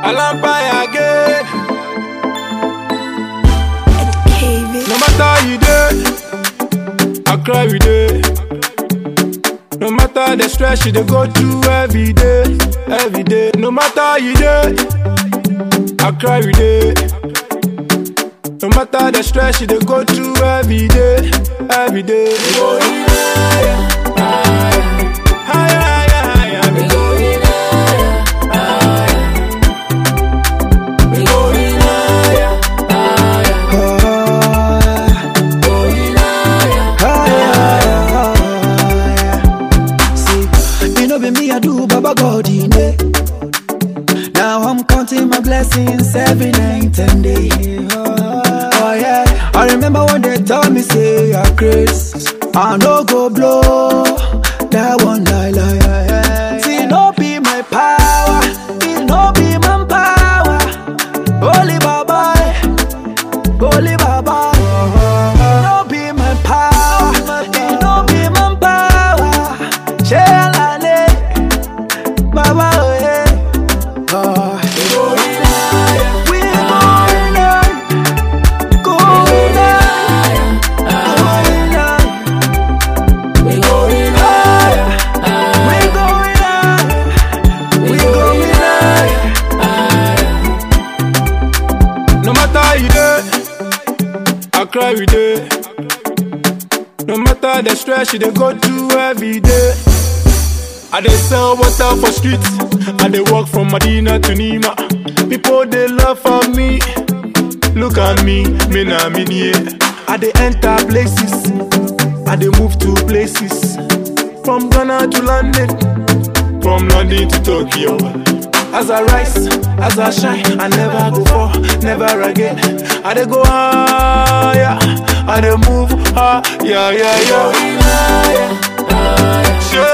Alampire again. Cave No matter how you dey, I cry with day. No matter the stress you dey go through every day, every day. No matter how you dey, I cry with day. No matter the stress you dey go through every day, every day. Higher, higher, higher, we going We going higher. See, you know be me, I do Baba God in it. Now I'm counting my blessings every night and day. Oh yeah, I remember when they told me say you're grace, I no go blow that one lie lie. See, no be my power, it no be my power. Holy Baba, Holy Baba. No be my power, it no be my power. Shelale, Baba, oh yeah. Oh, we going higher, going higher, going higher. We going higher. We going higher, we going higher. No matter how you dey, I cry with day. No matter the stress you dey go through every day. I dey sell water for streets. I dey walk from Medina to Nima. People dey love for me. Look at me, me na me yeah. I dey enter places. I dey move to places. From Ghana to London, from London to Tokyo. As I rise, as I shine, I never go fall, never again. I dey go higher, I dey move higher, yeah, yeah, yeah. Sure.